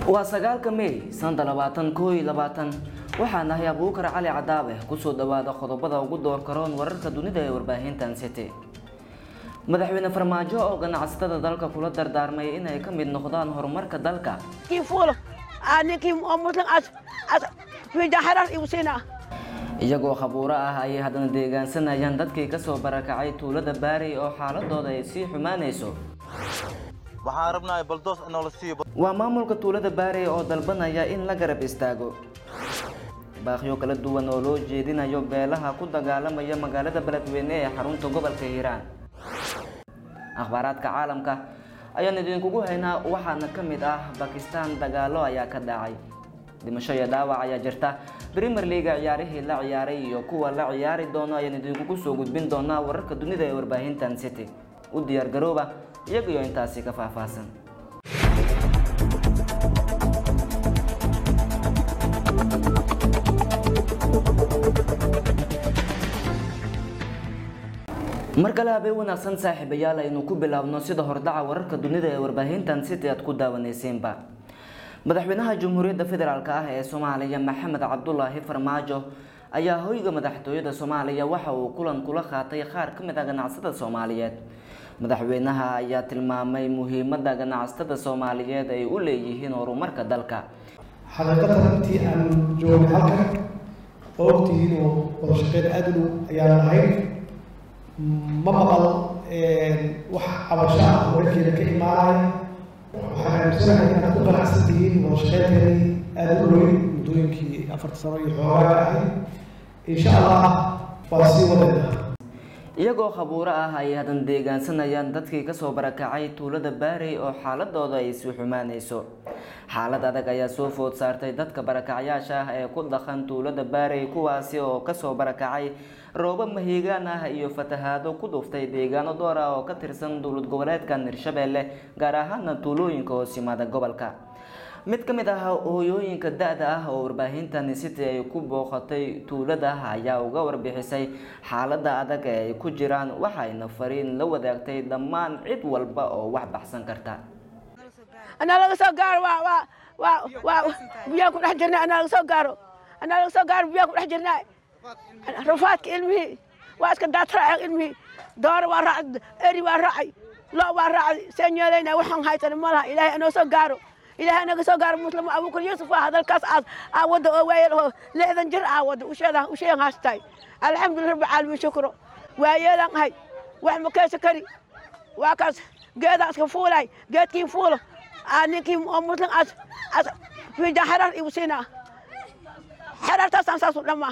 waa sagaalka mey santa labaatan koo iyo labaatan waxaa nahay abuukar cali cadaabe kusoo dhawaada qodobada ugu door karoon wararka dunida ee warbaahintan city madaxweyne farmaajo oo ganacsatada dalka kula dardaarmay inay ka mid noqdaan horumarka dalka kii fuulo aa ninkii oo muslim as as fiijan xerar igu siinaa iyagoo khabuuro ah ayay haddana deegaansanayaan dadkii kasoo barakacay tuulada baarey oo xaaladooda ay sii xumaanayso waxaan rabnaa baldoos inoola siiyo waa maamulka tuulada baarey oo dalbanaya in la garab istaago baaqyo kala duwan oo loo jeedinayo beelaha ku dagaalamaya magaalada beledweyne ee xarunta gobolka hiiraan akhbaaraadka caalamka ayaan idinkugu haynaa waxaana ka mid ah bakistan dagaalo ayaa ka dhacay dhimasho iyo dhaawac ayaa jirta premier leaga ciyaarihii la ciyaaray iyo kuwa la ciyaari doono ayaan idinkugu soo gudbin doonaa wararka dunida ee warbaahintan city u diyaar garooba iyagiyo intaasi ka faahfaahsan mar kale habeen wanaagsan saaxiibayaal aynu ku bilaabno sida hordhaca wararka dunida ee warbaahintan city aad ku daawanaysiinba madaxweynaha jamhuuriyadda federaalk ah ee soomaaliya maxamed cabdulaahi farmaajo ayaa hoyga madaxtooyada soomaaliya waxa uu kulan kula qaatay qaar ka mid ah ganacsatada soomaaliyeed madaxweynaha ayaa tilmaamay muhiimada ganacsatada soomaaliyeed ay u leeyihiin horumarka dalka xaqiiqatan intii aan joogay halkan oo ogtihiin oo wada shaqeyn aada u dhow ayaan ahayn ma maqal wax cabasho ah oo dhankeeda ka imaanaya waxaan aaminsanahay inaad ku qanacsan tihiin wada shaqeynteedii aada u dhoweyn muddooyinkii afarta sano iyo xoogaaga ahayd insha allah waa sii wadayna iyagoo khabuuro ah ay hadan deegaansanayaan dadkii kasoo barakacay tuulada baarey oo xaaladooda ay sii xumaanayso xaalad adag ayaa soo food saartay dadka barakacyaasha ah ee ku dhaqan tuulada baarey kuwaasi oo kasoo barakacay roobo mahiigaan ah iyo fatahaado ku dhuftay deegaano door ah oo ka tirsan dowlad goboleedkan hirshabeelle gaar ahaana tuulooyinka hoos yimaada gobolka mid ka mid ah hooyooyinka da-da ah oo warbaahintan city ay ku booqatay tuulada ayaa uga warbixisay xaalada adag ee ay ku jiraan waxayna fariin la wadaagtay dhammaan cid walba oo wax baxsan karta anaa laga soo gaaro waa waa waa waa biyaan ku dhex jirnaa anaa laga soo gaaro anaa laga soo gaaro biyaan ku dhex jirnaa rafaadka ilmihii waa iska daataraayan ilmihii dooro waa raacay eri waa raacay lo waa raacay seen yeelayna waxaan haysan ma laha ilaahay anoo soo gaaro ilaahay anaga soo gaaro muslim abuukar yuusuf ah hadalkaas aas aa wadda oo waayeel oo lixdan jir aa wadda usheedan usheegan haastay alxamdulillah rabbi caalamiin shukro waayeelan ahay wax ma keesa kari waa kaas geedaan iska fuulay geedkii fuulo aa ninkii oo muslim as as fiijan xerar igu siinaa xerartaasaan saasu dhammaa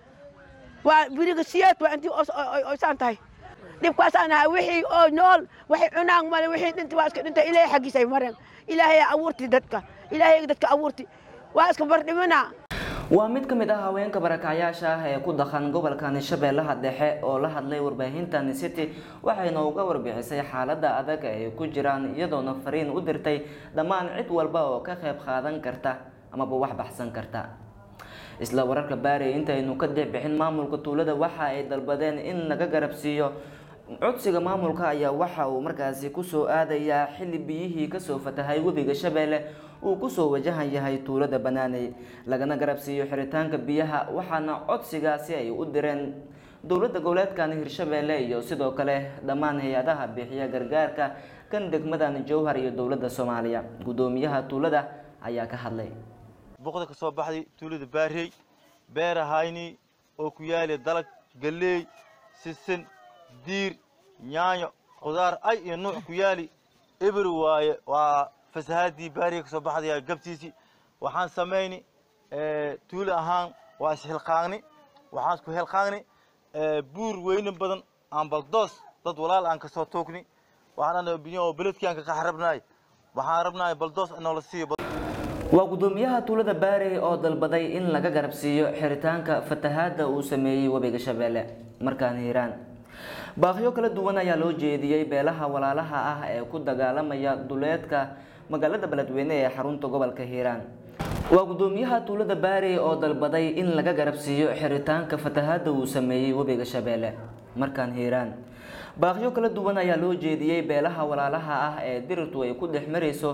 waa biriga siyeed waa intii oysaan tahay dhibkaasaan ahay wixii oo nool waxay cunaan male wixii dhinta waa iska dhintay ilaahay xaggiisay mareen ilaahay abuurti dadka ilaahay dadka abuurti waa iska bardhimanaa waa mid ka mid ah haweenka barakacyaasha ah ee ku dhaqan gobolkan shabeellaha dhexe oo la hadlay warbaahintan city waxayna uga warbixisay xaalada adag ay ku jiraan iyadoona fariin u dirtay dhammaan cid walba oo ka qayb qaadan karta amaba wax baxsan karta isla wararka baarey intaynu ka dixbixin maamulka tuulada waxa ay dalbadeen in laga garabsiiyo codsiga maamulka ayaa waxa uu markaasi kusoo aadayaa xilli biyihii kasoo fatahay webiga shabeelle uu kusoo wajahan yahay tuulada banaaney lagana garabsiiyo xiritaanka biyaha waxaana codsigaasi ay u direen dowladda goboleedkan hirshabeelle iyo sidoo kale dhammaan hay-adaha bixiya gargaarka kan degmadan jowhar iyo dowladda soomaaliya guddoomiyaha tuulada ayaa ka hadlay boqda ka soo baxday tuulada baarey beerahayni oo ku yaali dalag galley sisin diir yaanyo khudaar ay iyo nuuc ku yaali eber waaye waa fasahaadii baarey ka soo baxdaya gabtiisii waxaan samayni tuuli ahaan waa ishilqaagni waxaan isku hilqaagni buur weyne badan aan baldoos dad walaal aan kasoo toogni waxaan dhan biyo oo beledkii aan ka qax rabnaay waxaan rabnaay baldoos inoola siiyo waa guddoomiyaha tuulada baarey oo dalbaday in laga garabsiiyo xiritaanka fatahaada uu sameeyey webiga shabeelle markaan hiiraan baaqyo kala duwan ayaa loo jeediyey beelaha walaalaha ah ee ku dagaalamaya duleedka magaalada beledweyne ee xarunta gobolka hiiraan waa guddoomiyaha tuulada baarey oo dalbaday in laga garabsiiyo xiritaanka fatahaada uu sameeyey webiga shabeelle markaan hiiraan baaqyo kala duwan ayaa loo jeediyey beelaha walaalaha ah ee dirirtu ay ku dhex marayso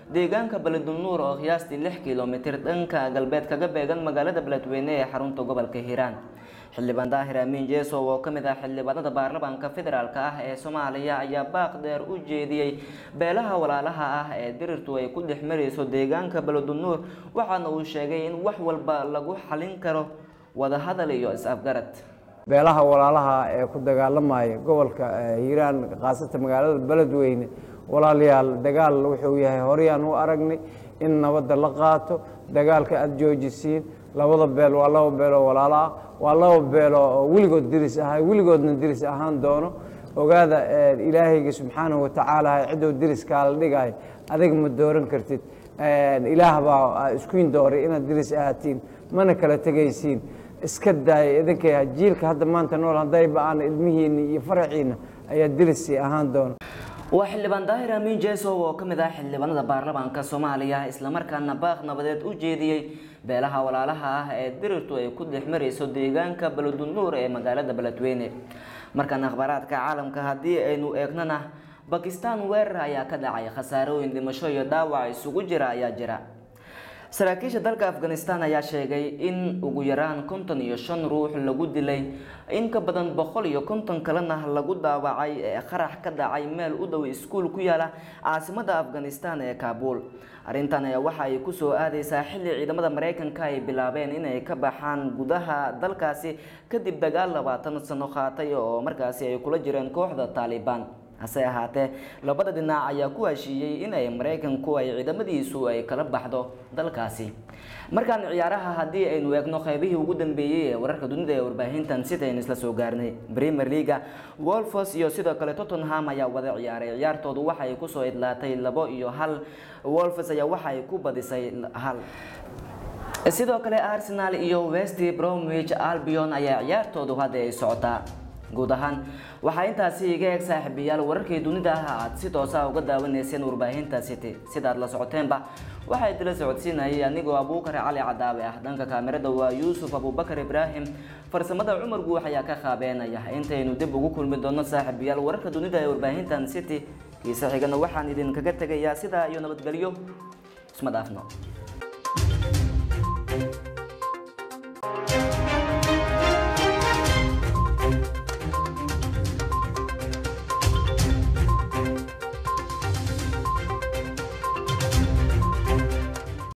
deegaanka beledulnuur oo qiyaastii lix kilomitir dhanka galbeed kaga beegan magaalada beledweyne ee xarunta gobolka hiiraan xildhibaan daahir amiin jeesow oo ka mid ah xildhibaanada baarlamaanka federaalk ah ee soomaaliya ayaa baaq dheer u jeediyey beelaha walaalaha ah ee dirirtu ay ku dhex marayso deegaanka beledulnuur waxaana uu sheegay in wax walba lagu xalin karo wadahadal iyo is-afgarad beelaha walaalaha ee ku dagaalamaya gobolka hiiraan khaasatan magaalada beledweyne walaalayaal dagaal wuxuu yahay horeyaan u aragnay in nabadda la qaato dagaalka aada joojisiin labada beel waa laba beeloo walaalo ah waa laba beeloo oo weligood diris ahay weligoodna diris ahaan doono ogaada ilaahayga subxaanahu watacaala ciddou diriskaa la dhigayo adiga ma dooran kartid ilaah baa iskuin dooray inaad diris ahaatiin mana kala tegaysiin iska daaya idinkay jiilka hadda maanta nool haddayba aan ilmihiina iyo faraciina ayaa dirisi ahaan doona waa xildhibaan daahir amiin jeesow oo ka mid ah xildhibaanada baarlamaanka soomaaliya islamarkaana baaq nabadeed u jeediyey beelaha walaalaha ah ee dirirtu ay ku dhex marayso deegaanka beledulnuur ee magaalada beledweyne markaan akhbaaraadka caalamka haddii aynu eegnana bakistan weerar ayaa ka dhacay khasaarooyin dhimasho iyo dhaawac isugu jira ayaa jira saraakiisha dalka afghanistan ayaa sheegay in ugu yaraan konton iyo shan ruux lagu dilay in ka badan boqol iyo konton kalena lagu daawacay ee qarax ka dhacay meel u dhow iskuul ku yaala caasimada afghanistan ee kaabul arrintan ayaa waxa ay kusoo aadeysaa xilli ciidamada mareykanka ay bilaabeen inay ka baxaan gudaha dalkaasi kadib dagaal labaatan sano qaatay oo markaasi ay kula jireen kooxda taalibaan hase ahaatee labada dhinac ayaa ku heshiiyey in ay maraykanku ay ciidamadiisu ay kala baxdo dalkaasi markaan ciyaaraha haddii aynu eegno qaybihii ugu dambeeyey ee wararka dunida ee warbaahintan sidaynu isla soo gaarnay premier leaga wolfos iyo sidoo kale tottenham ayaa wada ciyaaray ciyaartoodu waxay kusoo idlaatay labo iyo hal wolfos ayaa waxay ku badisay hal sidoo kale arsenal iyo west bromwich albion ayaa ciyaartoodu hadda ay socotaa guud ahaan waxaa intaasi iga eeg saaxiibayaal wararkii dunida ah aad si toosa uga daawanayseen warbaahinta city sidaad la socoteenba waxaa idila socodsiinayay anigoo abuukar cali cadaabe ah dhanka kaamirada waa yuusuf abubakar ibraahim farsamada cumar guux ayaa ka qaabeenaya intaynu dib ugu kulmi doono saaxiibayaal wararka dunida ee warbaahintan city kiise xigana waxaan idinkaga tegayaa sidaa iyo nabadgelyo isma dhaafno